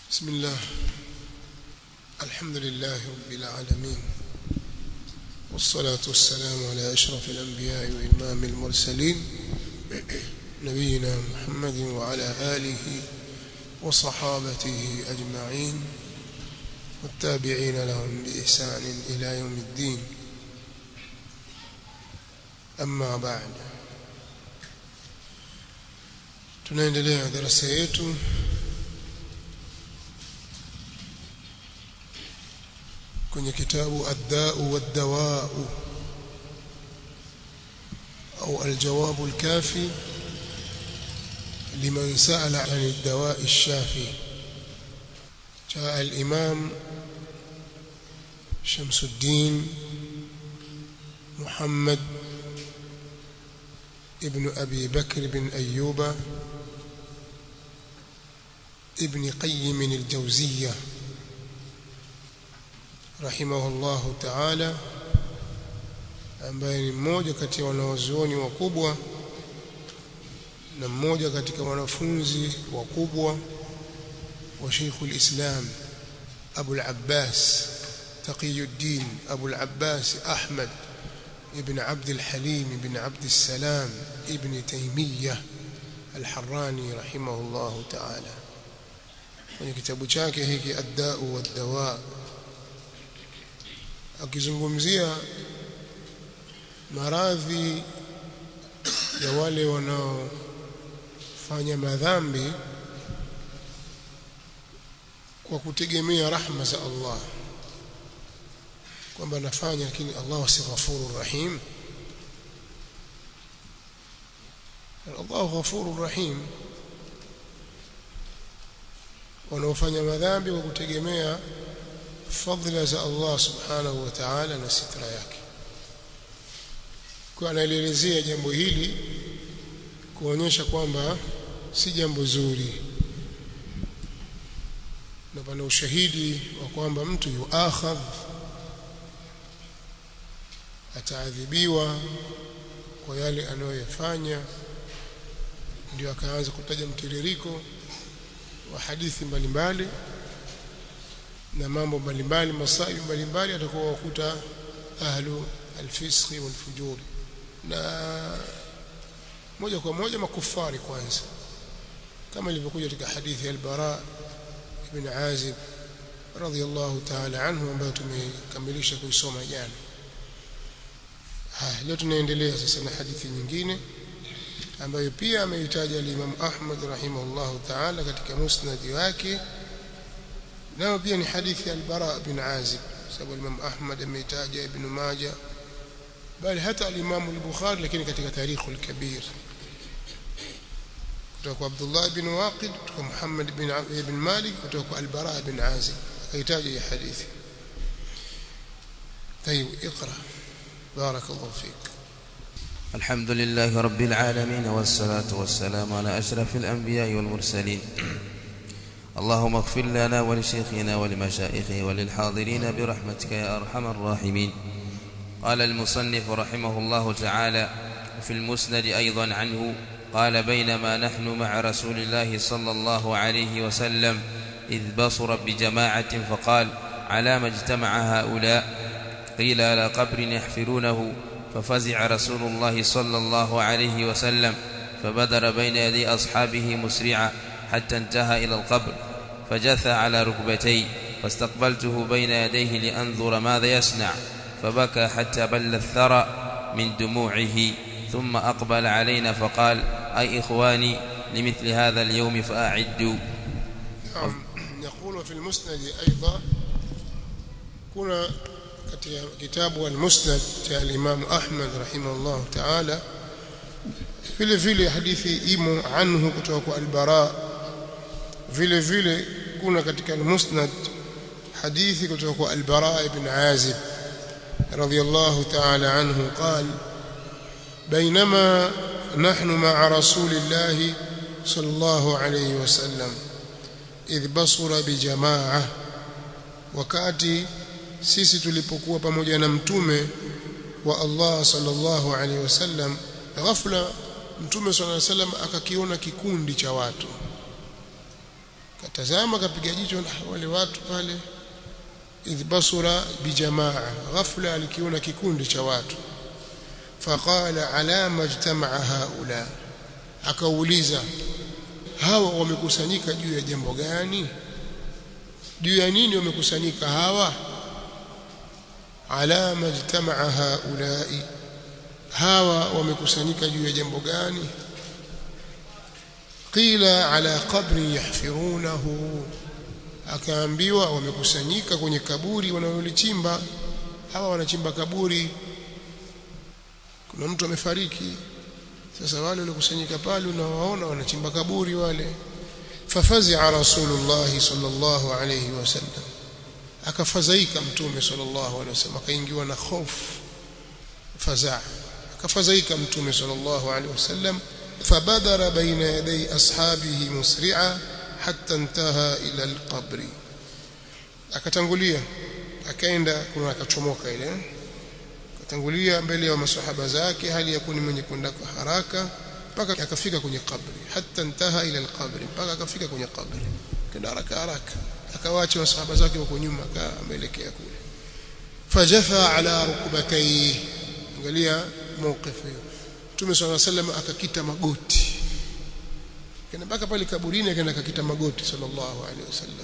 بسم الله الحمد لله رب العالمين والصلاة والسلام على أشرف الأنبياء وإمام المرسلين نبينا محمد وعلى آله وصحابته أجمعين والتابعين لهم بإحسان إلى يوم الدين أما بعد tunaendelea darasa yetu kwenye kitabu ad-da'u wad-dawa'u au al-jawab al-kafi liman sa'ala 'an ad-dawa'i ash-shafi جاء الإمام شمس الدين محمد ابن أبي بكر بن أيوب ابن قيم الجوزية رحمه الله تعالى ambaye ni mmoja kati ya wanawazuoni wakubwa na mmoja katika wanafunzi wakubwa wa Sheikh al-Islam Abu al-Abbas Taqiyuddin Abu al-Abbas Ahmad ibn Abd al-Halim ibn Abd al-Salam ibn Taymiyyah al-Harrani rahimahullah ta'ala kwenye kitabu chake hiki ad-da'u wad-dawa akizungumzia maradhi ya wale wanaofanya madhambi kwa kutegemea rahma za Allah kwamba nafanya lakini Allah si ghafurur rahim Allah ghafurur rahim wanaofanya madhambi kwa kutegemea fadhila za Allah subhanahu wa ta'ala na sitra yake kwa anaelezea jambo hili kuonyesha kwamba si jambo zuri na pana ushahidi wa kwamba mtu yuakhadh ataadhibiwa kwa yale anayoyafanya ndio akaanza kutaja mtiririko wa hadithi mbalimbali na mambo mbalimbali masaibu mbalimbali atakuwa wakuta ahlu alfisqi walfujuri na moja kwa moja makufari kwanza kama ilivyokuja katika hadithi ya al-Bara ibn Azib radhiyallahu ta'ala anhu ambayo tumekamilisha kuisoma jana haya leo tunaendelea sasa na hadithi nyingine ambayo pia ameitaja al-Imam Ahmad rahimahullahu ta'ala katika musnad wake nayo pia ni hadithi ya al-Bara bin Azib sababu Imam Ahmad ameitaja Ibn Majah bali hata al-Imam al-Bukhari lakini katika tarikh al-Kabir kutoka kwa Abdullah ibn Waqid kutoka Muhammad ibn ibn Malik kutoka kwa al-Bara bin Azib akaitaja hii hadithi طيب اقرا بارك الله فيك الحمد لله رب العالمين والصلاة والسلام على أشرف الأنبياء والمرسلين اللهم اغفر لنا ولشيخنا ولمشائخه وللحاضرين برحمتك يا أرحم الراحمين قال المصنف رحمه الله تعالى في المسند أيضا عنه قال بينما نحن مع رسول الله صلى الله عليه وسلم إذ بصر بجماعة فقال على ما اجتمع هؤلاء قيل على قبر يحفرونه ففزع رسول الله صلى الله عليه وسلم فبدر بين يدي أصحابه مسرعا حتى انتهى إلى القبر فجثى على ركبتي فاستقبلته بين يديه لأنظر ماذا يصنع فبكى حتى بل الثرى من دموعه ثم أقبل علينا فقال أي إخواني لمثل هذا اليوم فأعدوا نعم يقول في المسند أيضا كنا كتاب المسند الإمام أحمد رحمه الله تعالى vile vile hadithi imo anhu kutoka kwa al-Bara vile vile kuna katika al-Musnad hadithi kutoka kwa al-Bara ibn Azib radiyallahu ta'ala anhu قال بينما نحن مع رسول الله صلى الله عليه وسلم إذ بصر بجماعة wakati sisi tulipokuwa pamoja na mtume wa Allah sallallahu alaihi wasallam ghafla mtume swalla salam akakiona kikundi cha watu katazama kapiga jicho wale watu pale idh basura bijamaa ghafla alikiona kikundi cha watu faqala ala majtamaa haula akauliza hawa wamekusanyika juu ya jambo gani juu ya nini wamekusanyika hawa ala majtamaa haulai hawa wamekusanyika juu ya jambo gani qila ala qabri yahfirunahu akaambiwa wamekusanyika kwenye kaburi wanalolichimba hawa wanachimba kaburi kuna mtu amefariki sasa wale waliokusanyika pale unawaona wanachimba kaburi wale fafazi'a rasulullah sallallahu alayhi wasallam akafadhaika mtume sallallahu alayhi wasallam akaingiwa na hofu fazaa akafadhaika mtume sallallahu alayhi wasallam fabadara baina yaday ashabihi musri'a hatta intaha ila alqabri akatangulia akaenda kuna akachomoka ile akatangulia mbele ya masahaba zake hali ya kuni mwenye kwenda kwa haraka mpaka akafika kwenye kabri hatta intaha ila alqabri mpaka akafika kwenye kabri kenda haraka haraka akawaacha masahaba zake wako nyuma akaelekea kule fajafa ala rukbatayhi angalia mawqif hiyo Mtume صلى الله عليه وسلم akakita magoti kana mpaka pale kaburini akaenda akakita magoti sallallahu alaihi wasallam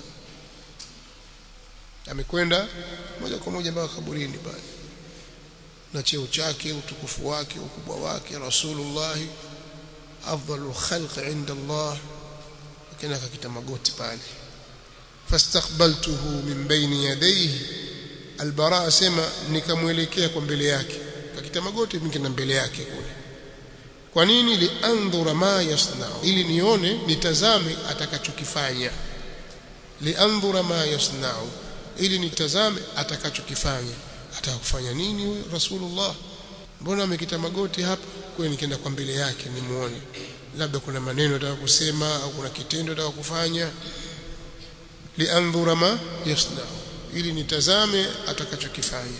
amekwenda moja kwa moja mpaka kaburini pale na cheo chake utukufu wake ukubwa wake rasulullah afdalul khalq inda Allah akaenda akakita magoti pale fastaqbaltuhu min bayni yadayhi albara asema nikamwelekea kwa mbele yake akakita magoti mimi na mbele yake kule kwa nini liandhura ma yasna'u ili nione nitazame atakachokifanya liandhura ma yasna'u ili nitazame atakachokifanya atakufanya nini huyo rasulullah mbona amekita magoti hapa kwa nikienda kwa mbele yake nimuone labda kuna maneno ataka kusema au kuna kitendo ataka kufanya liandhura ma yasna'u ili nitazame atakachokifanya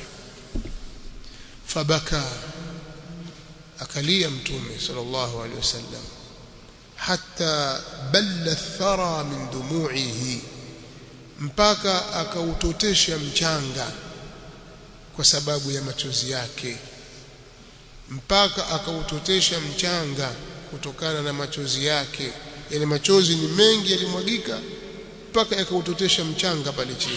fabaka akalia mtume sallallahu alaihi wasallam hatta balla thara min dumu'ihi mpaka akautotesha mchanga kwa sababu ya machozi yake mpaka akautotesha mchanga kutokana na machozi yake yani machozi ni mengi yalimwagika mpaka yakautotesha mchanga pale chini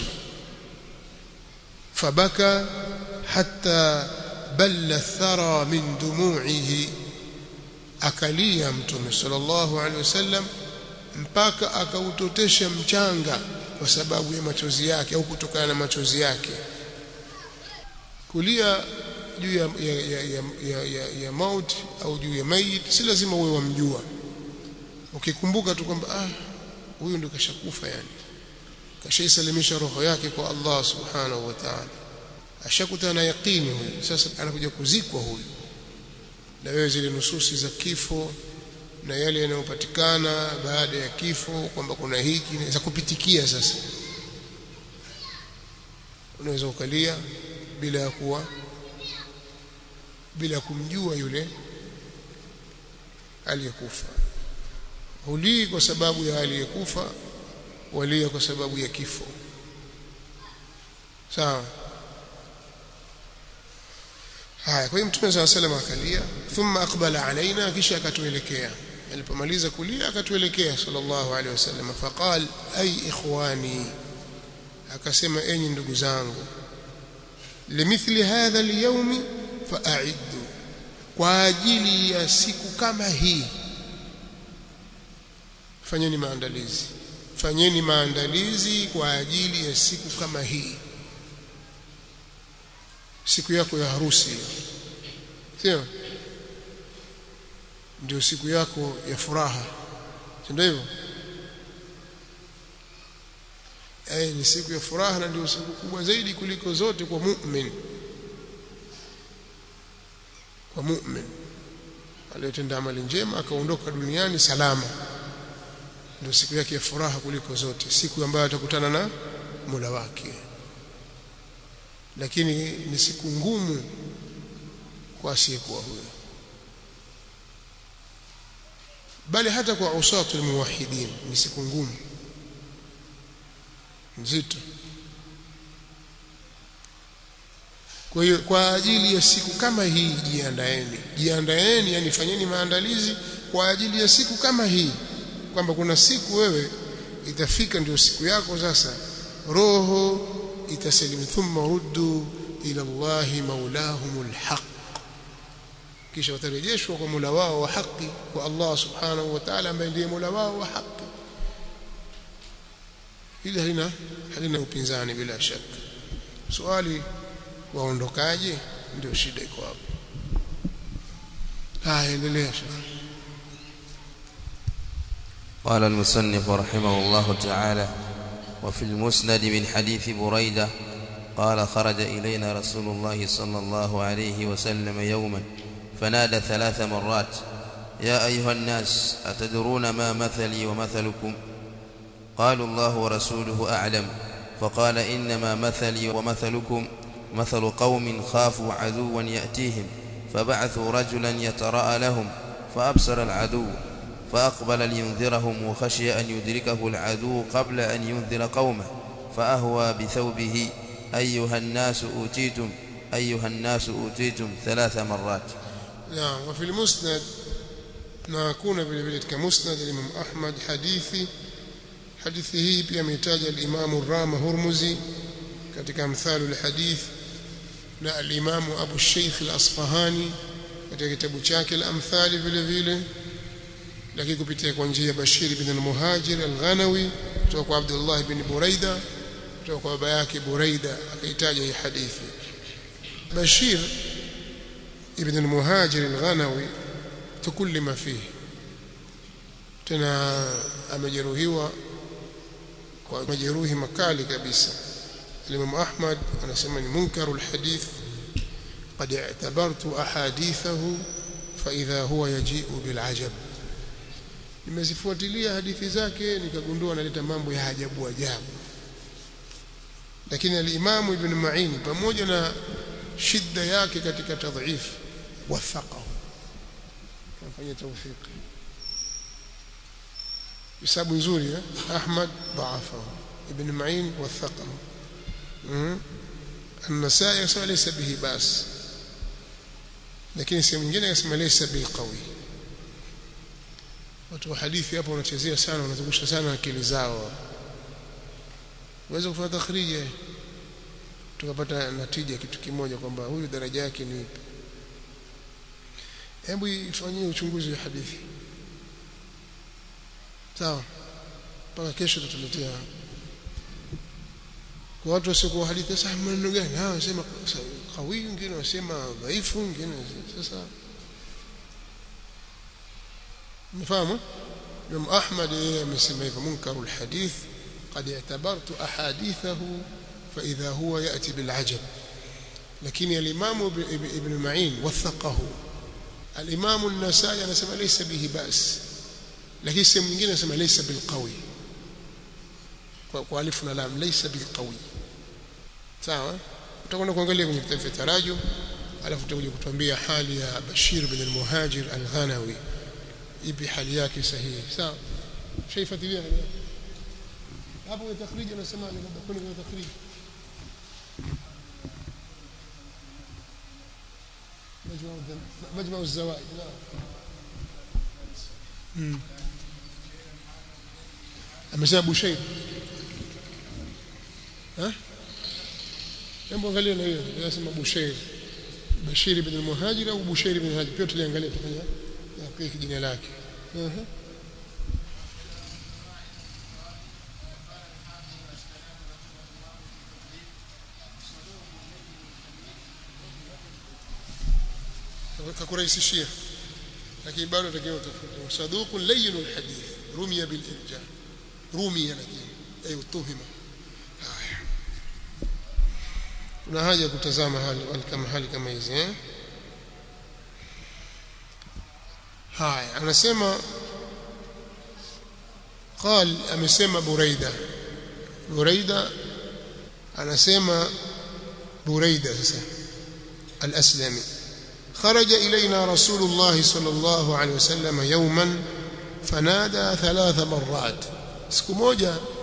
fabaka hatta balla thara min dumu'ihi akalia mtume sallallahu alaihi wasallam mpaka akautotesha mchanga kwa sababu ya machozi yake au kutokana na machozi yake kulia juu ya, ya, ya, ya, ya, ya, ya mauti au juu ya mayit si lazima uwe wamjua ukikumbuka tu kwamba ah huyu ndio kashakufa yani kashaisalimisha roho yake kwa Allah subhanahu wa ta'ala ashakutana na yaqini huyu sasa anakuja kuzikwa huyu na wewe zile nususi za kifo na yale yanayopatikana baada ya kifo kwamba kuna hiki za kupitikia sasa unaweza ukalia bila ya kuwa bila kumjua yule aliyekufa hulii kwa sababu ya aliyekufa walia kwa sababu ya kifo sawa haya kwa hiyo mtume صلى الله عليه وسلم akalia thumma aqbala alaina kisha akatuelekea alipomaliza kulia akatuelekea sallallahu alaihi wasallam faqal ay ikhwani akasema enyi ndugu zangu limithli hadha alyawm fa'iddu kwa ajili ya siku kama hii fanyeni maandalizi fanyeni maandalizi kwa ajili ya siku kama hii siku yako ya harusi sio ndio siku yako ya furaha ndio hivyo eh ni siku ya furaha na ndio siku kubwa zaidi kuliko zote kwa mu'min kwa mu'min aliyotenda amali njema akaondoka duniani salama ndio siku yake ya furaha kuliko zote siku ambayo atakutana na Mola wake lakini ni siku ngumu kwa asiyekuwa huyo bali hata kwa usatu almuwahidin ni siku ngumu nzito kwa hiyo kwa ajili ya siku kama hii jiandaeni jiandaeni yani fanyeni maandalizi kwa ajili ya siku kama hii kwamba kuna siku wewe itafika ndio siku yako sasa roho itasalimu thumma ruddu ila Allahi maulahumul haq kisha watarejeshwa kwa Mola wao wa haki kwa Allah subhanahu wa ta'ala ambaye ndiye Mola wao wa haki hili halina halina upinzani bila shaka swali waondokaje ndio shida iko hapo haya endelea shekhi قال المصنف رحمه الله تعالى وفي المسند من حديث بريدة قال خرج إلينا رسول الله صلى الله عليه وسلم يوما فنادى ثلاث مرات يا أيها الناس أتدرون ما مثلي ومثلكم قالوا الله ورسوله أعلم فقال إنما مثلي ومثلكم مثل قوم خافوا عدوا يأتيهم فبعثوا رجلا يتراءى لهم فأبصر العدو فأقبل لينذرهم وخشي أن يدركه العدو قبل أن ينذر قومه فأهوى بثوبه أيها الناس أوتيتم أيها الناس أوتيتم ثلاث مرات نعم وفي المسند نكون vile كمسند الإمام أحمد حديثي hadithi hii pia ametaja al-Imam Rama Hurmuzi katika amthalu al-hadith na al-Imam Abu Sheikh al-Asfahani katika kitabu chake al-Amthali vile vile lakini kupitia kwa njia ya Bashir ibn al-Muhajir al-Ghanawi kutoka kwa Abdullah ibn Buraida kutoka kwa baba yake Buraida akaitaja hii hadithi Bashir ibn al-Muhajir al-Ghanawi tukullima fihi tena amejeruhiwa kwa majeruhi makali kabisa Imam Ahmad anasema ni munkarul hadith قد اعتبرت احاديثه فاذا هو يجيء بالعجب nimezifuatilia hadithi zake nikagundua analeta mambo ya ajabu ajabu lakini al-Imam Ibn Ma'in pamoja na shida yake katika tadhif wathaqahu kafanya tawfiki hisabu nzuri eh Ahmad dhaafahu Ibn Ma'in wathaqahu النسائي يسمى ليس به باس lakini sehemu nyingine akasema laysa bilqawi watu wa hadithi hapo wanachezea sana wanazungusha sana akili zao uweze kufanya takhrija tukapata natija kitu kimoja kwamba huyu daraja yake ni ipi hebu ifanyie uchunguzi wa hadithi sawa mpaka kesho tutaletea kwa watu wasiokuwa hadithi sasa maneno gani hawa wanasema kawi wengine wasema dhaifu wengine sasa mfahamu Imam Ahmad yeye amesema hivyo munkarul hadith قد اعتبرت احاديثه فاذا هو ياتي بالعجب لكن الامام ابن معين وثقه الامام النسائي anasema laysa bihi bas lakini sehemu nyingine anasema laysa bilqawi kwa kwa alifu na lam laysa bilqawi sawa utakwenda kuangalia kwenye kitabu cha tarajum alafu utakuja kutuambia hali ya Bashir bin al-Muhajir al-Ghanawi ipi hali yake sahihi sawa shaifuatilia hapo kwenye takhrij anasema labda kuna kwenye takhrij مجمع مجمع الزوائد نعم amesema Bushair ha hebu angalia na hiyo anasema Bushair Bashir ibn al-Muhajir au Bushair ibn al-Hajir pia tuliangalia tufanya kwa jina lake uh-huh. kakurahisishia lakini bado takiwa utafute saduqun layyinul hadith rumiya bil irja rumiya lakini ay utuhima haya kuna haja ya kutazama hali kama hali kama hizi eh haya anasema قال amesema Buraida Buraida anasema Buraida sasa al-Aslami خرج إلينا رسول الله صلى الله عليه وسلم يوما فنادى ثلاث مرات siku moja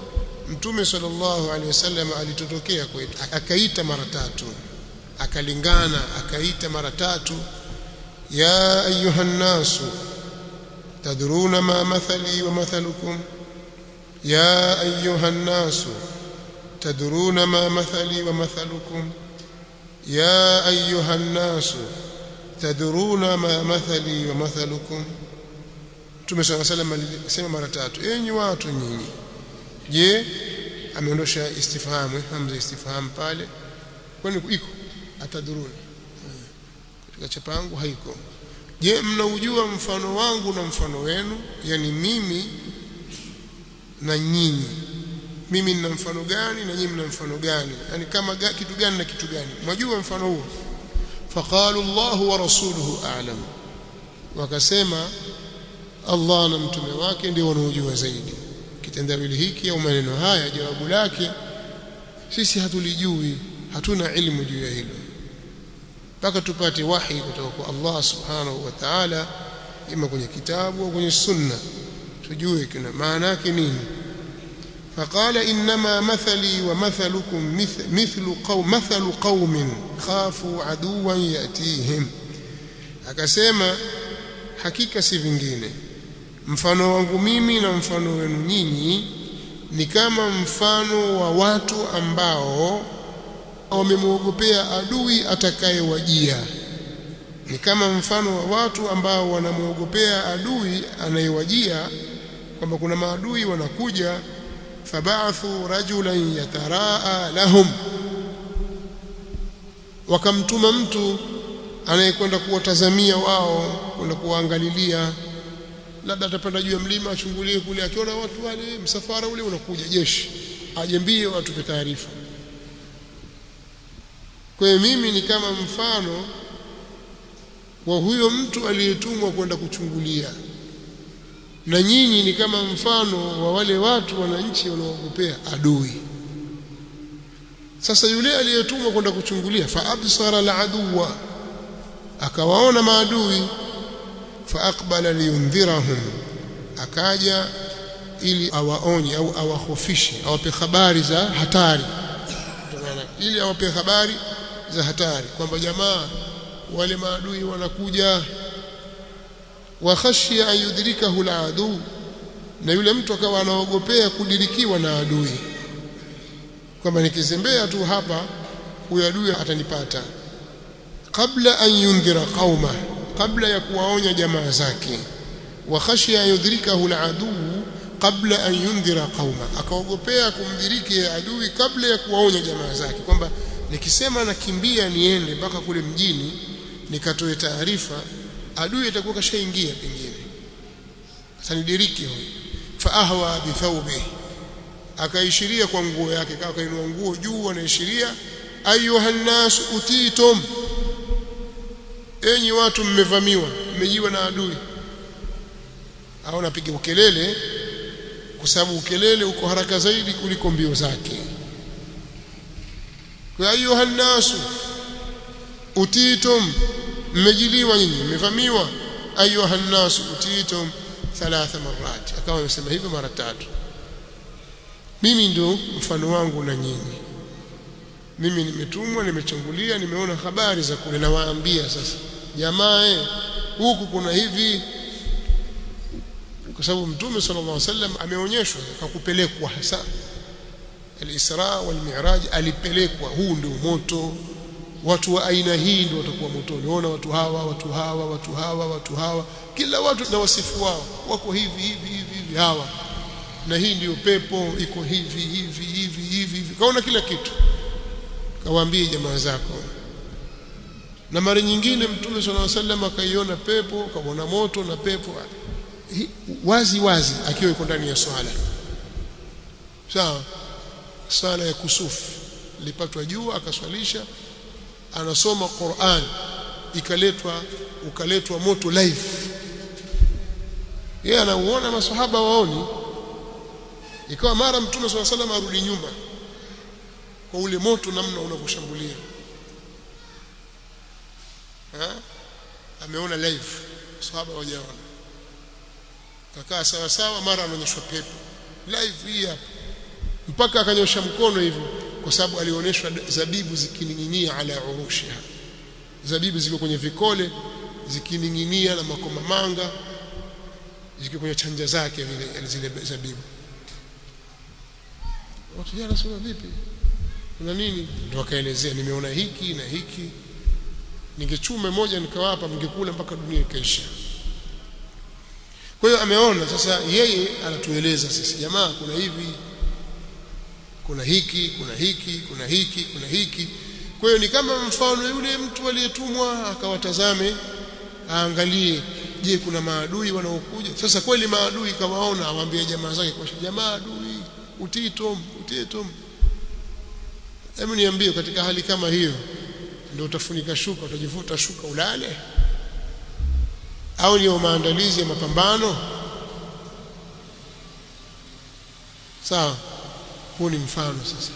mtume sallallahu alaihi wasallam alitotokea kwetu akaita mara tatu akalingana akaita mara tatu ya ayuha nasu tadruna ma mathali wa mathalukum ya ayuha nasu tadruna ma mathali wa mathalukum ya ayuha nasu tadruna ma mathali wa mathalukum Mtume صلى الله عليه وسلم alisema mara tatu enyi watu nyinyi je ameondosha istifhamu hamza istifhamu pale kwani iko atadhuruna katika chapangu haiko je mnaujua mfano wangu na mfano wenu yani mimi na nyinyi mimi nina mfano gani na nyinyi mna mfano gani yani kama ga, kitu gani na kitu gani mwajua mfano huo faqalu Allah wa rasuluhu a'lam wakasema Allah na mtume wake ndio wanaojua zaidi kitendawili hiki au maneno haya jawabu lake sisi hatulijui hatuna ilmu juu ya hilo mpaka tupate wahi kutoka kwa Allah subhanahu wa ta'ala ima kwenye kitabu au kwenye sunna tujue kina maana yake nini فقال انما مثلي ومثلكم مثل, مثل قوم مثل قوم خافوا عدوا ياتيهم akasema hakika si vingine mfano wangu mimi na mfano wenu nyinyi ni kama mfano wa watu ambao wamemwogopea adui atakayewajia ni kama mfano wa watu ambao wanamwogopea adui anayewajia kwamba kuna maadui wanakuja fabathu rajulan yataraa lahum wakamtuma mtu anayekwenda kuwatazamia wao kwenda kuwaangalilia labda atapanda juu ya mlima achungulie kule akiona watu wale msafara ule unakuja jeshi aje mbio atupe taarifa kwa hiyo mimi ni kama mfano wa huyo mtu aliyetumwa kwenda kuchungulia na nyinyi ni kama mfano wa wale watu wananchi wanaoogopea adui sasa yule aliyetumwa kwenda kuchungulia fa absara al-aduwa akawaona maadui fa aqbala liyundhirahum akaja ili awaonye au awahofishe awape habari za hatari ili awape habari za hatari kwamba jamaa wale maadui wanakuja wa khashya an yudrikahu al-adu na yule mtu akawa anaogopea kudirikiwa na adui kwamba nikizembea tu hapa huyo adui atanipata kabla an yundhira qauma kabla ya kuwaonya jamaa zake wa khashya an yudrikahu al-adu kabla an yundhira qauma akaogopea kumdhiriki adui kabla ya kuwaonya jamaa zake kwamba nikisema nakimbia niende mpaka kule mjini nikatoe taarifa adui atakuwa kashaingia pengine atanidiriki huyo fa ahwa bi thawbi akaishiria kwa nguo yake kama kainua nguo juu anaishiria ayuha nas utitum enyi watu mmevamiwa mmejiwa na adui au napiga ukelele kwa sababu ukelele uko haraka zaidi kuliko mbio zake kwa ayuha nas utitum mmejiliwa nyinyi mmevamiwa ayuha nas utitum thalatha marat akawa amesema hivyo mara tatu mimi ndio mfano wangu na nyinyi mimi nimetumwa nimechungulia nimeona habari za kule nawaambia sasa jamaa huku kuna hivi kwa sababu mtume sallallahu alaihi wasallam ameonyeshwa akakupelekwa hasa al-Isra wal Mi'raj alipelekwa huu ndio moto watu wa aina hii ndio watakuwa motoni ona watu hawa watu hawa watu hawa watu hawa kila watu na wasifu wao wako hivi hivi hivi hivi hawa na hii ndiyo pepo iko hivi hivi hivi hivi hivi kaona kila kitu kawaambie jamaa zako na mara nyingine mtume sallallahu alaihi wasallam akaiona pepo kaona moto na pepo wazi wazi akiwa yuko ndani ya swala sawa swala ya kusufu lipatwa jua akaswalisha anasoma Qur'an ikaletwa ukaletwa moto live yeye anauona maswahaba waoni ikawa mara mtume swalla salam arudi nyuma kwa ule moto namna unavyoshambulia ameona live sahaba wajaona kakaa sawa sawa mara anaonyeshwa pepo live hii hapa mpaka akanyosha mkono hivyo kwa sababu alionyeshwa zabibu zikining'inia ala urushiha zabibu ziko kwenye vikole zikining'inia na makomamanga ziko kwenye chanja zake vile zile zabibu watu jana sema vipi kuna nini ndio akaelezea nimeona hiki na hiki ningechume moja nikawapa mngekula mpaka dunia ikaisha kwa hiyo ameona sasa yeye anatueleza sisi jamaa kuna hivi kuna hiki kuna hiki kuna hiki kuna hiki kwa hiyo ni kama mfano yule mtu aliyetumwa akawatazame aangalie je kuna maadui wanaokuja sasa kweli maadui kawaona awaambie jamaa zake kwa jamaa adui utitom utitom hebu niambie katika hali kama hiyo ndio utafunika shuka utajivuta shuka ulale au ni maandalizi ya mapambano sawa huu ni mfano sasa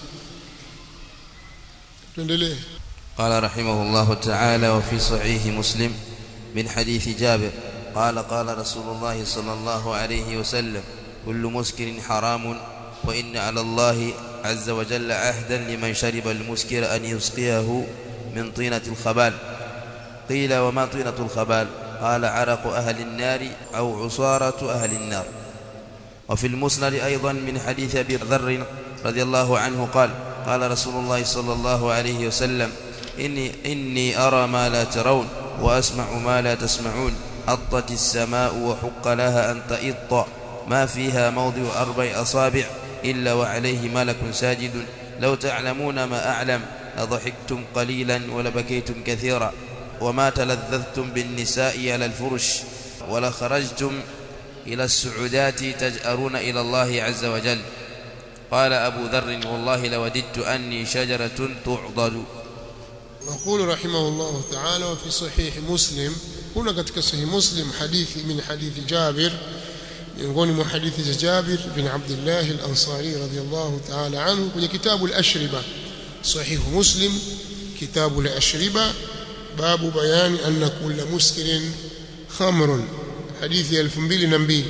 tuendelee قال رحمه الله تعالى وفي صحيح مسلم من حديث جابر قال قال رسول الله صلى الله عليه وسلم كل مسكر حرام وإن على الله عز وجل عهدا لمن شرب المسكر أن يسقيه من طينة الخبال قيل وما طينة الخبال قال عرق أهل النار أو عصارة أهل النار وفي المسند أيضا من حديث أبي ذر رضي الله عنه قال قال رسول الله صلى الله عليه وسلم إني, إني أرى ما لا ترون وأسمع ما لا تسمعون أطت السماء وحق لها أن تئط ما فيها موضع أربع أصابع إلا وعليه ملك ساجد لو تعلمون ما أعلم لضحكتم قليلا ولبكيتم كثيرا وما تلذذتم بالنساء على الفرش ولخرجتم إلى السعودات تجأرون إلى الله عز وجل قال أبو ذر والله لوددت أني شجرة تعضد يقول رحمه الله تعالى وفي صحيح مسلم هنا katika sahih muslim hadithi min hadithi Jabir miongoni mwa hadithi za Jabir bin Abdullah al-Ansari radiyallahu ta'ala anhu kwenye kitabu al-Ashriba sahih muslim kitabu al-Ashriba babu bayani anna kulla muskirin khamrun hadithi 2002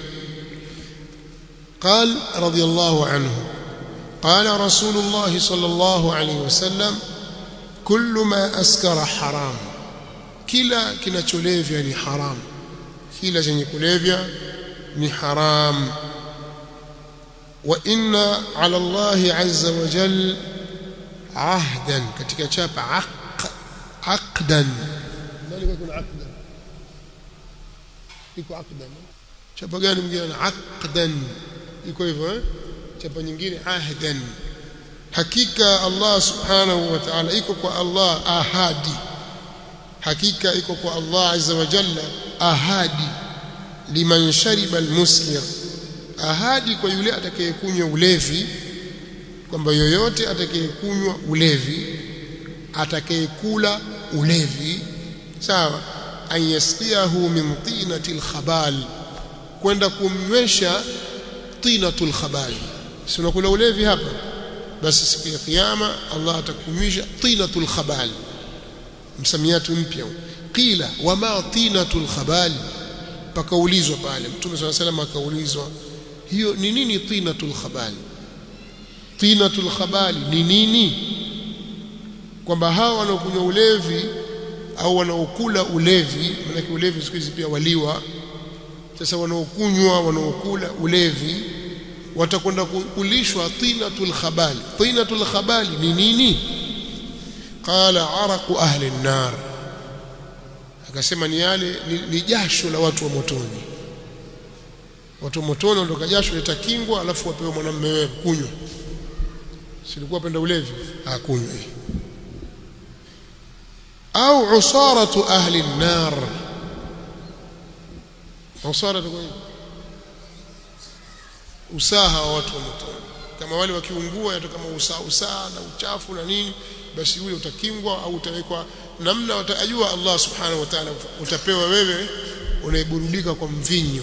قال رضي الله عنه قال رسول الله صلى الله عليه وسلم كل ما أسكر حرام kila kinacholevya ni haram kila chenye kulevya ni haram wa inna ala Allah azza wa jal ahdan katika chapa aq aqdan nani kuna aqdan iko aqdan chapa gani mwingine aqdan iko hivyo eh chapa nyingine ahdan hakika Allah subhanahu wa ta'ala iko kwa Allah ahadi hakika iko kwa Allah azza wa jalla ahadi liman shariba almuskir ahadi kwa yule atakayekunywa ulevi kwamba yoyote atakayekunywa ulevi atakayekula ulevi sawa an yasqiyahu min tinati alkhabal kwenda kumnywesha tinatul khabal si unakula ulevi hapa basi siku ya kiyama Allah atakunywisha tinatul khabal msamiati mpya qila wama tinatul khabal pakaulizwa pale mtume swalla salam akaulizwa hiyo ni nini tinatul khabal tinatul khabal ni nini kwamba hawa wanaokunywa ulevi au wanaokula ulevi maana ulevi siku hizi pia waliwa sasa wanaokunywa wanaokula ulevi watakwenda kulishwa tinatul khabal tinatul khabal ni nini qala araqu ahli an-nar akasema ni yale ni, ni jasho la watu wa motoni watu wa motoni ndio jasho litakingwa alafu wapewe mwanamume wewe kunywa silikuwa penda ulevi akunywe au usaratu ahli an-nar usaratu kwa usaha wa watu wa motoni kama wale wakiungua yatoka kama usaha usaha na uchafu na nini basi ule utakingwa au utawekwa namna utajua Allah subhanahu wa ta'ala utapewa wewe unaiburudika kwa mvinyo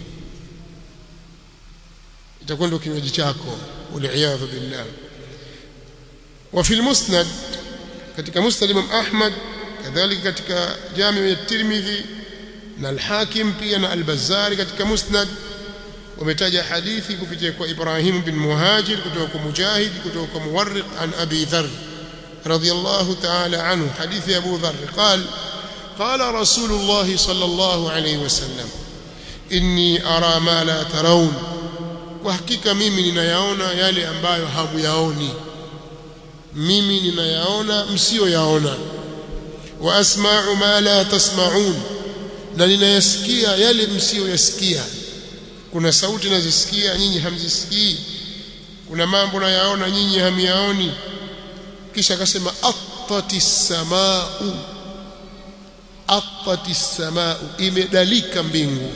itakuwa ndio kinywaji chako uliyadhu billah wa fil musnad katika musnad Imam Ahmad kadhalika katika jami ya Tirmidhi na al-Hakim pia na al-Bazzari katika musnad wametaja hadithi kupitia kwa Ibrahim bin Muhajir kutoka kwa Mujahid kutoka kwa Muwarriq an Abi Dharr radiyallahu ta'ala anhu hadithi Abu Dharr قال قال رسول الله صلى الله عليه وسلم inni ara ma la tarawun kwa hakika mimi ninayaona yale ambayo hamuyaoni mimi ninayaona msiyoyaona wa asma'u ma la tasma'un na ninayasikia yale msiyoyasikia kuna sauti nazisikia nyinyi hamzisikii kuna mambo nayaona nyinyi hamiyaoni kisha akasema attatis samaa'u attatis samaa'u imedalika mbingu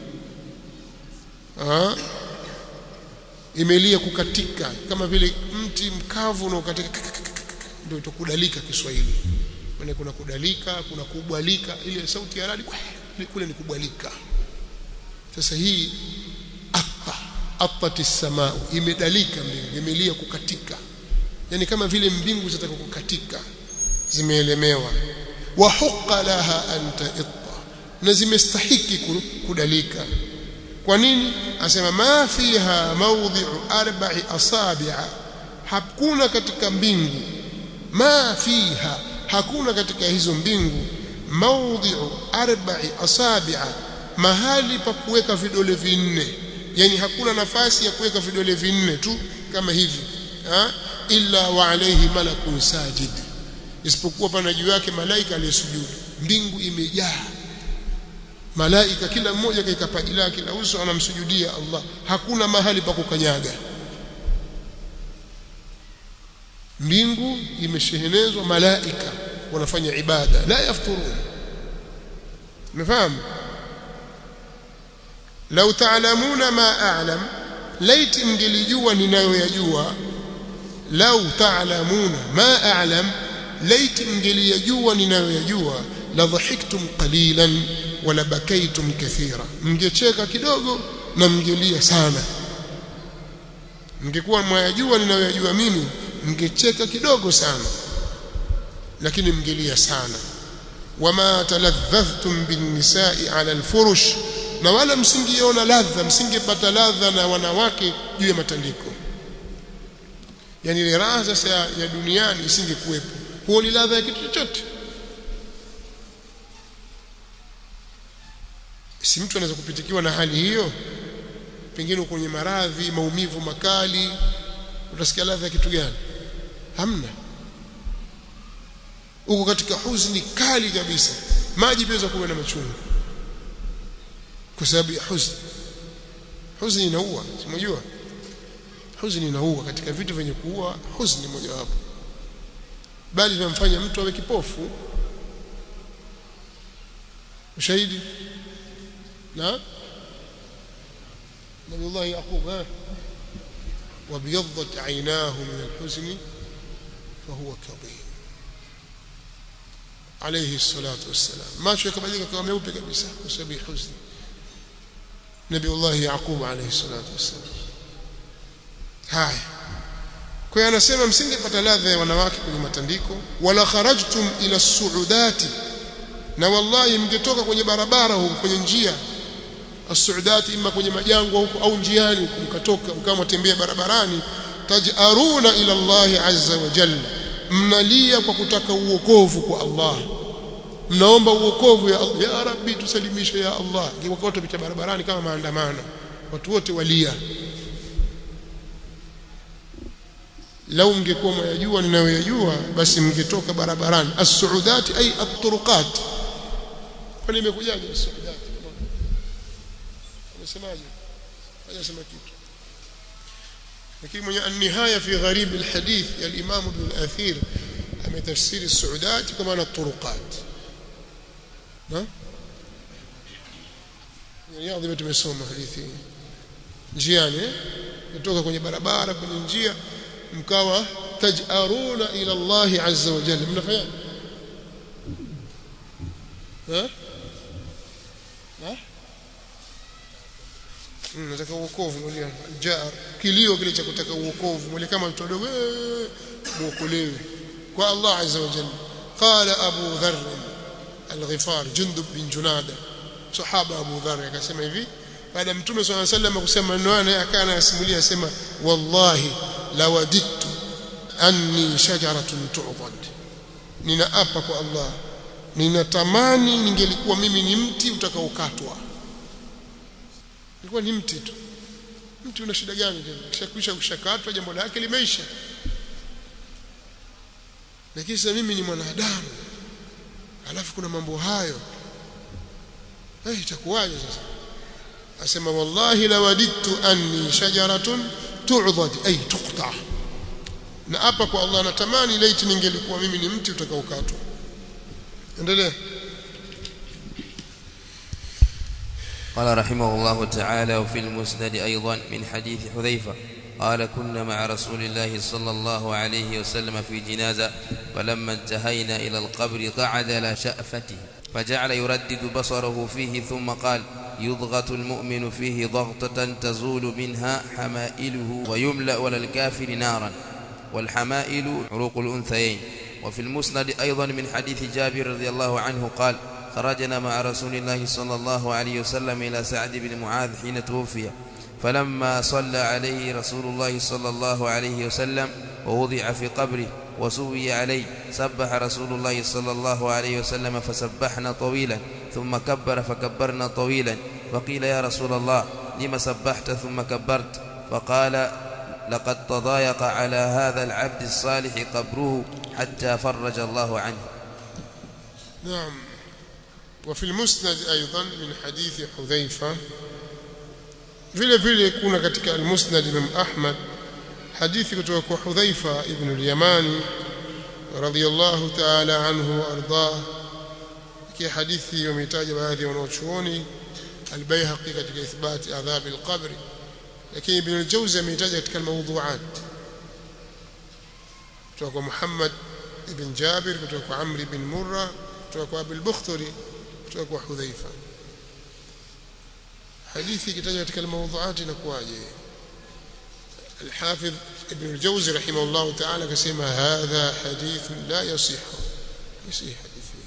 ha? imelia kukatika kama vile mti mkavu unaokatika ndio itakudalika Kiswahili maana kuna kudalika kuna kubwalika ile sauti ya radi kule ni kubwalika sasa hii apa apati samaa imedalika mbingu imelia kukatika yani kama vile mbingu zitataka kukatika zimeelemewa wa huqa laha anta itta na zimestahiki kudalika kwa nini asema ma fiha mawdhi'u arba'i asabi'a hakuna katika mbingu ma fiha hakuna katika hizo mbingu mawdhi'u arba'i asabi'a mahali pa kuweka vidole vinne yani hakuna nafasi ya kuweka vidole vinne tu kama hivi ha? illa wa alayhi malakun sajid isipokuwa pana juu yake malaika aliyesujudu mbingu imejaa malaika kila mmoja kaika paji lake la uso anamsujudia Allah hakuna mahali pa kukanyaga mbingu imeshehenezwa malaika wanafanya ibada la yafturun umefahamu lau taalamuna ma a'lam laiti mngelijua ninayoyajua lau taalamuna ma a'lam laiti mngelijua ninayoyajua la dhahiktum qalilan wala bakaitum kathira mngecheka kidogo na mngelia sana mngekuwa mwayajua ninayoyajua mimi mngecheka kidogo sana lakini mngelia sana wama taladhadhtum bin nisa'i ala alfurush na wala msingiona ladha msingepata ladha na wanawake juu ya matandiko yani ile raha sasa ya duniani isingekuwepo huo ni ladha ya kitu chochote si mtu anaweza kupitikiwa na hali hiyo pengine kwenye maradhi maumivu makali utasikia ladha ya kitu gani hamna uko katika huzuni kali kabisa maji pia kuwa na machungu kwa sababu ya huzuni huzuni inaua simjua huzuni inaua katika vitu vyenye kuua huzuni mojawapo bali vinamfanya mtu awe kipofu ushahidi na نبي الله يعقوب ها وابيضت عيناه من الحزن فهو كظيم عليه الصلاة والسلام ما شو كبديك كما مeupe kabisa kwa sababu ya huzuni نبي الله يعقوب عليه الصلاة والسلام haya kwa hiyo anasema msingepata ladha ya wanawake kwenye matandiko wala kharajtum ila suudati na wallahi mngetoka kwenye barabara huko kwenye njia as-suudati imma kwenye majangwa huko au njiani huko mkatoka mkawa mtembea barabarani tajaruna ila Allah azza wa jalla mnalia kwa kutaka uokovu kwa Allah mnaomba uokovu ya Allah ya rabbi tusalimishe ya Allah kwa watu pita barabarani kama maandamano watu wote walia lau mngekuwa mwayajua ninayoyajua basi mngetoka barabarani as-suudati ay at-turuqat kwani imekujaje as-suudati amesemaje hajasema kitu lakini mwenye an-nihaya fi gharib al-hadith ya al-imam ibn al-athir ametafsiri as-suudati kama na turuqat na riyadhi tumesoma hadithi njiani kutoka kwenye barabara kwenye njia mkawa tajaruna ila Allah azza wa jalla mnafanya ha ha nataka uokovu mwlia jar kilio kile cha kutaka uokovu mwlia kama mtu mdogo muokolewe kwa Allah azza wa jalla qala abu dharr al-ghifar jundub bin junada sahaba abu dharr akasema hivi baada mtume swalla sallam kusema maneno haya naye akaa anayasimulia asema wallahi lawadittu anni shajaratun tu'dad ninaapa kwa Allah ninatamani ningelikuwa mimi ni mti utakaokatwa nilikuwa ni mti tu mti una shida gani tena kishakwisha kushakatwa jambo lake limeisha lakini sasa mimi ni mwanadamu alafu kuna mambo hayo eh itakuwaje sasa asema wallahi lawadittu anni shajaratun tu'dad ay tuqta na hapa kwa Allah natamani laiti ningelikuwa mimi ni mti utakaokatwa endelea قال رحمه الله تعالى وفي المسند أيضا من حديث حذيفة قال كنا مع رسول الله صلى الله عليه وسلم في جنازة فلما انتهينا إلى القبر قعد على شأفته فجعل يردد بصره فيه ثم قال يضغط المؤمن فيه ضغطة تزول منها حمائله ويملأ للكافر نارا والحمائل عروق الأنثيين وفي المسند أيضا من حديث جابر رضي الله عنه قال خرجنا مع رسول الله صلى الله عليه وسلم إلى سعد بن معاذ حين توفي فلما صلى عليه رسول الله صلى الله عليه وسلم ووضع في قبره وسوي عليه سبح رسول الله صلى الله عليه وسلم فسبحنا طويلا ثم كبر فكبرنا طويلا فقيل يا رسول الله لم سبحت ثم كبرت فقال لقد تضايق على هذا العبد الصالح قبره حتى فرج الله عنه نعم وفي المسند أيضا من حديث حذيفة vile vile kuna katika al-Musnad Imam Ahmad hadithi kutoka kwa Hudhaifa ibn al-Yamani radhiyallahu ta'ala anhu ardah kia hadithi wametaja baadhi ya wanaochuoni al-Baihaqi katika ithbati adhab al-qabr lakini Ibn al-Jawzi ameitaja katika al-mawdu'at kutoka kwa Muhammad ibn Jabir kutoka kwa Amr ibn Murra kutoka kwa Abu al-Bukhtari kutoka kwa Hudhaifa hadithi ikitajwa katika al-mawdu'at inakuwaje الحافظ ابن الجوزي رحمه الله تعالى كسمى هذا حديث لا يصح يصح حديثه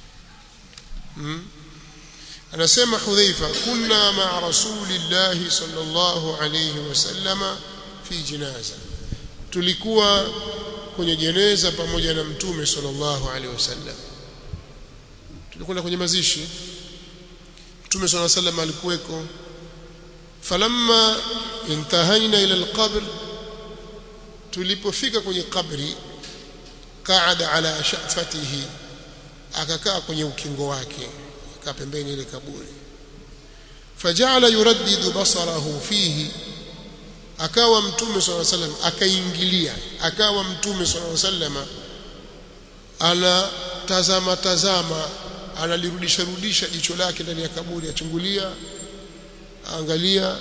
أنا سمع حذيفة كنا مع رسول الله صلى الله عليه وسلم في جنازة tulikuwa kwenye jeneza pamoja na mtume sallallahu alaihi wasallam tulikwenda kwenye mazishi mtume sallallahu alaihi wasallam alikuweko falamma intahaina ila alqabr tulipofika kwenye kabri qaada ala shafatihi akakaa kwenye ukingo wake akaa pembeni ile kaburi fajala yuraddidu basarahu fihi akawa mtume swalla sallam akaingilia akawa mtume swalla sallam anatazama tazama analirudisha rudisha jicho lake ndani ya kaburi achungulia angalia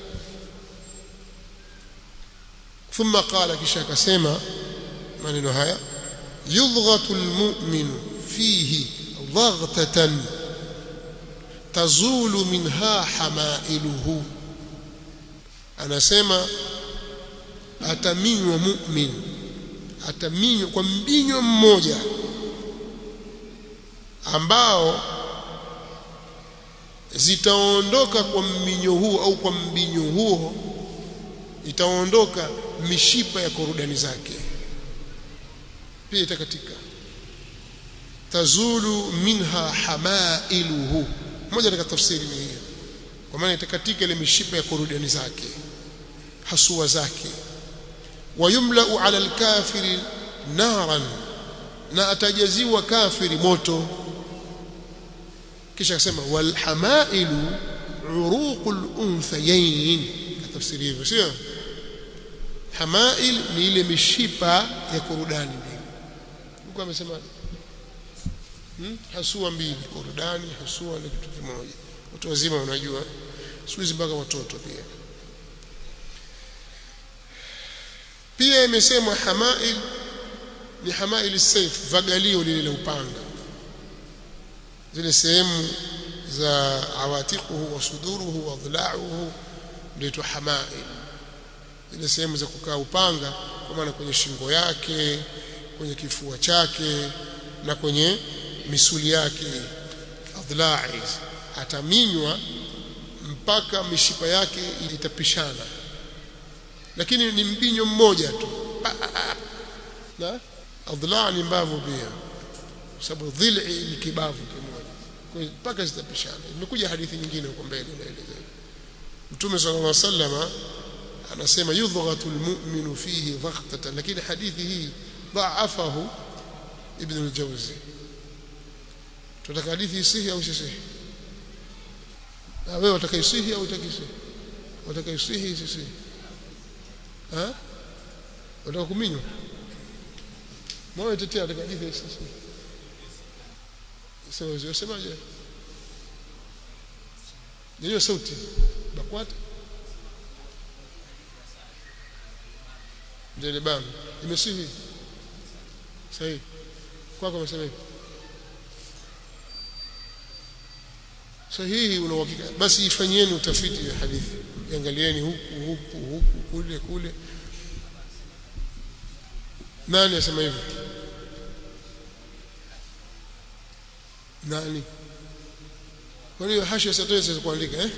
thumma qala kisha akasema maneno haya yudghatu almu'minu fihi daghtatan tazulu minha hamailuhu anasema ataminywa mu'min ataminywa kwa mbinyo mmoja ambao zitaondoka kwa mbinyo huo au kwa mbinyo huo itaondoka mishipa ya korodani zake pia itakatika tazulu minha hamailuhu moja katika tafsiri ni hiyo kwa maana itakatika ile mishipa ya korodani zake hasua zake wayumlau ala alkafiri naran na atajaziwa kafiri moto kisha akasema walhamailu uruqul unthayain tafsiri hivyo sio hamail ni ile mishipa ya korodani mbili huko amesema hmm? hasua mbili korodani hasua ni kitu kimoja watu wazima wanajua siku hizi mpaka watoto pia pia imesemwa hamail ni hamail saif vagalio lile la upanga zile sehemu za awatiquhu wa suduruhu wa dhila'uhu ndio hamail zile sehemu za kukaa upanga kwa maana kwenye shingo yake kwenye kifua chake na kwenye misuli yake adhla'i ataminywa mpaka mishipa yake itapishana lakini ni mbinyo mmoja tu na adla ni mbavu pia sababu dhil'i ni kibavu kimoja kwa hiyo mpaka zitapishana imekuja hadithi nyingine huko mbele inaeleza Mtume sallallahu alaihi wasallam anasema yudghatu almu'minu fihi dhaghtatan lakini hadithi hii dha'afahu ibn al-Jawzi tunataka hadithi isihi au isihi na wewe utakaisihi au utakisihi utakaisihi isihi ha unataka kuminywa moyo tetea utaka hadithi isihi sasa usemaje ndio sauti bakwata ndio bana imesihi sahihi kwako umesema hivi sahihi una uhakika basi ifanyeni utafiti wa hadithi angalieni huku huku huku kule kule nani asema hivyo nani kwa hiyo hasha sasa kuandika eh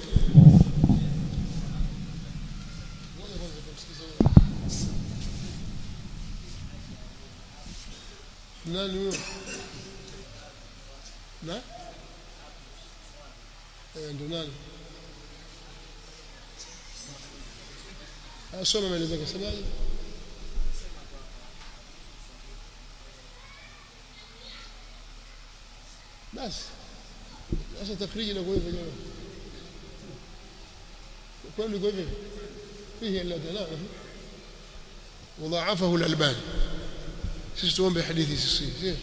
nani huyo na eh ndo nani asoma maelezo yake semaje basi sasa tafriji na kwa hivyo jamaa kwani kwa hivyo فيه الا دلاله وضاعفه الالباني sisi tuombe hadithi sisi sio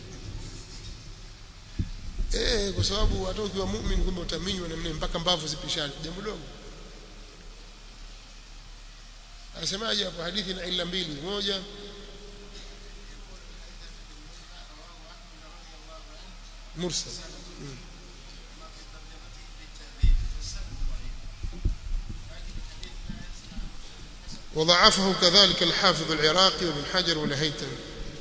eh kwa sababu hata ukiwa muumini kumbe utaminywa na mne mpaka mbavu zipishane jambo dogo anasemaje hapo hadithi na illa mbili moja mursal hmm. وضعفه كذلك الحافظ العراقي وابن حجر والهيثمي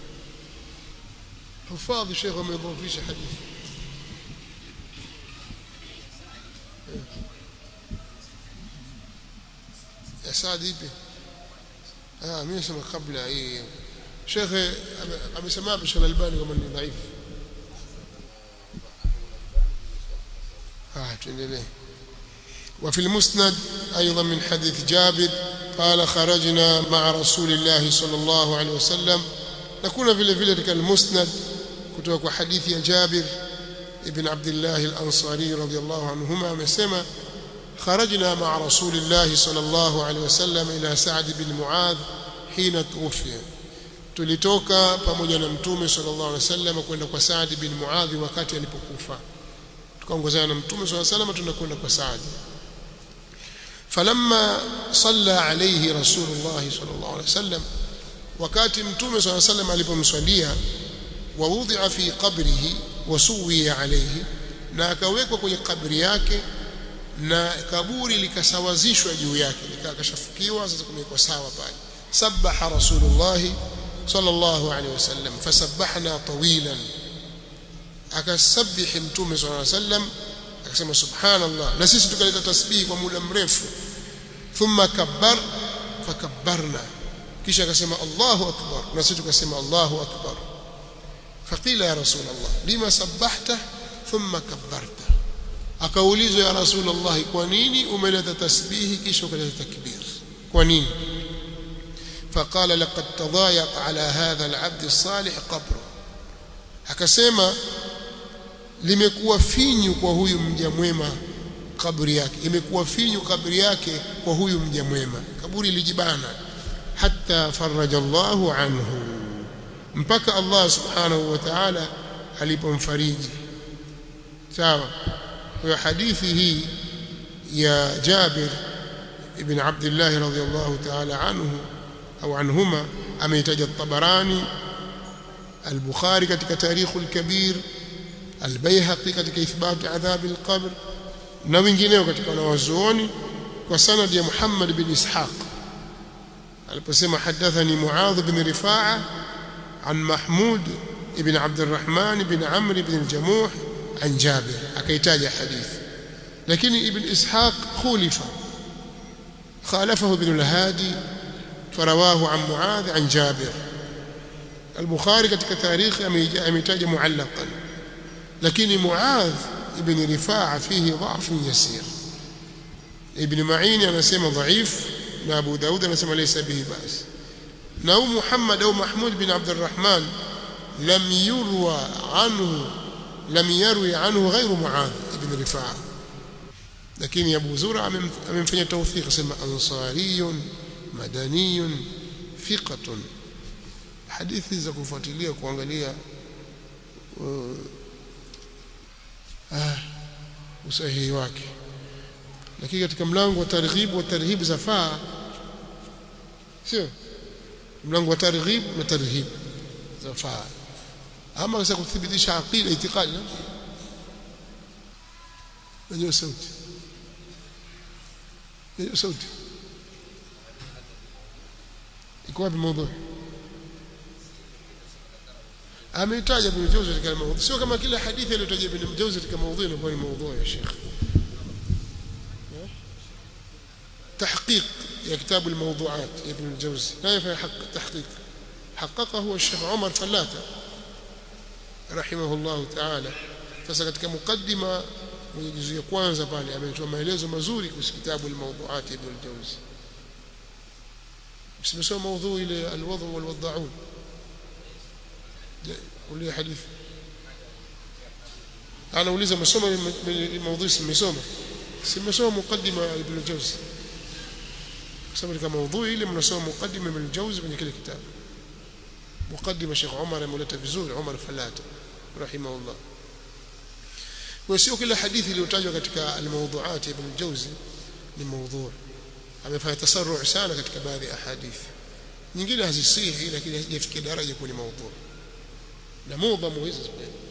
حفاظ الشيخ وما يضيفيش حديث يا سعد ipi ah mimi nasema kabla hii Sheikh amesema Sheikh Al-Albani kama ni dhaifu ah tuendelee وفي المسند أيضا من حديث جابر قال خرجنا مع رسول الله صلى الله عليه وسلم نكون vile vile katika المسند kutoka kwa hadithi ya Jabir ibn Abdullah al-Ansari radiyallahu anhuma amesema خرجنا مع رسول الله صلى الله عليه وسلم إلى سعد بن معاذ حين توفي tulitoka pamoja na mtume sallallahu alaihi wasallam kwenda kwa Saad bin Muadh wakati alipokufa tukaongozana na mtume sallallahu alaihi wasallam tunakwenda kwa Saad falamma salla alayhi rasulullah sallallahu alaihi wasallam wakati mtume sallallahu alaihi wasallam alipomswalia wa wudhi'a fi qabrihi wa suwiya alayhi na akawekwa kwenye kabri yake na kaburi likasawazishwa juu yake likakashafukiwa sasa kumekuwa sawa pale sabbaha rasulullah sallallahu alaihi wasallam fasabbahna tawilan akasabbihi mtume sallallahu alaihi wasallam akasema subhanallah na sisi tukaleta tasbihi kwa muda mrefu thumma kabbar fakabbarna kisha akasema Allahu akbar na sisi tukasema Allahu akbar faqila ya rasulullah lima sabbahta thumma kabbarta akaulizwa ya rasulullah kwa nini umeleta tasbihi kisha ukaleta takbir kwa nini فقال لقد تضايق على هذا العبد الصالح قبره akasema limekuwa finyu kwa huyu mja mwema kaburi yake imekuwa finyu kaburi yake kwa huyu mja mwema kaburi lijibana hatta faraja Allahu anhu mpaka Allah subhanahu wa ta'ala alipomfariji sawa kwa hadithi hii ya Jabir ibn Abdullah radhiyallahu ta'ala anhu au anhuma ameitaja Tabarani al-Bukhari katika Tarikhul Kabir al-Baihaqi katika ithbat adhab al-qabr na wengineo katika wanawazuoni kwa sanad ya Muhammad bin Ishaq aliposema hadathani Muadh bin Rifa'a an Mahmud ibn Abd الرحمن بن عمرو بن الجموح عن جابر akaitaja hadithi lakini ibn ishaq khulifa khalafahu ibn al-hadi farawahu an muadh an jabir al-bukhari katika tarikhi ametaja muallaqan lakini muadh ibn rifaa fihi dha'f yasir ibn ma'in anasema dhaif na abu daud anasema laysa bihi bas na hu muhammad au mahmud bin abd الرحمن lam yurwa anhu lam yarwi anhu ghayru muadh ibn rifaa lakini abu zura amemfanya tawfiq asema ansariyun madaniyun thiqatun hadithi za kufuatilia kuangalia uh, ah, usahihi wake lakini katika mlango wa targhib wa tarhib zafaa sio mlango wa targhib na tarhib zafaa ama sasa kuthibitisha aqida itikadi najua sauti najua sauti iko wapi mada ameitaja Ibn Jawzi katika mada sio kama kila hadithi aliyotaja Ibn Jawzi katika mada inakuwa ni mada ya Sheikh تحقيق يا كتاب الموضوعات ابن الجوزي لا يفعل حق تحقيق حققه الشيخ عمر فلاتة رحمه الله تعالى sasa katika mukaddima mwenye juzu ya kwanza pale ametoa maelezo mazuri kuhusu kitabu al-mawdu'at ibn al-jawzi simesoma mada ile al-wadhu wal-wad'un kulia hadithi anauliza masoma mada simesoma simesoma mukaddima ibn al-jawzi sababu katika mada ile mnasoma mukaddima ibn al-jawzi kwenye kile kitabu mukaddima Sheikh Umar ameleta vizuri Umar Falata rahimahullah kwa sio kila hadithi iliyotajwa katika al-mawdu'at ibn al-Jawzi ni mawdhu' amefanya tasarru' sana katika baadhi ya hadithi nyingine hazisihi lakini hazijafikia daraja kuwa ni mawdhu' na mudhamu hizo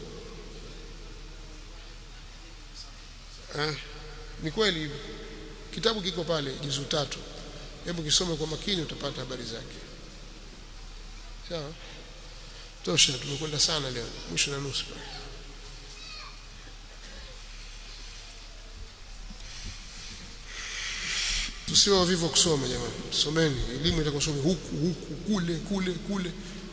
ah ni kweli hivyo kitabu kiko pale juzu tatu hebu kisome kwa makini utapata habari zake sawa tosha tumekwenda sana leo mwisho na nusu tusiwe wavivu kusoma jamani tusomeni elimu itakosome huku huku kule kule kule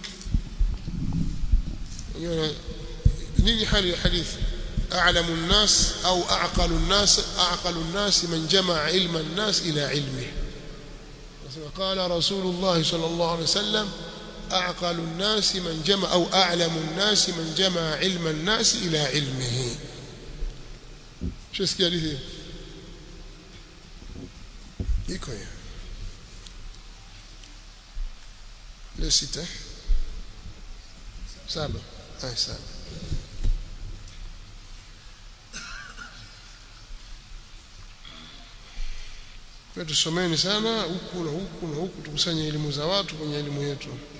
nini hali ya hadithi أعلم الناس أو أعقل الناس أعقل الناس من جمع علم الناس إلى علمه قال رسول الله صلى الله عليه وسلم أعقل الناس من جمع أو أعلم الناس من جمع علم الناس إلى علمه شو اسكي حديث iko hiyo leo sita saba ay saba kwa tusomeni sana huku na huku na huku tukusanye elimu za watu kwenye elimu yetu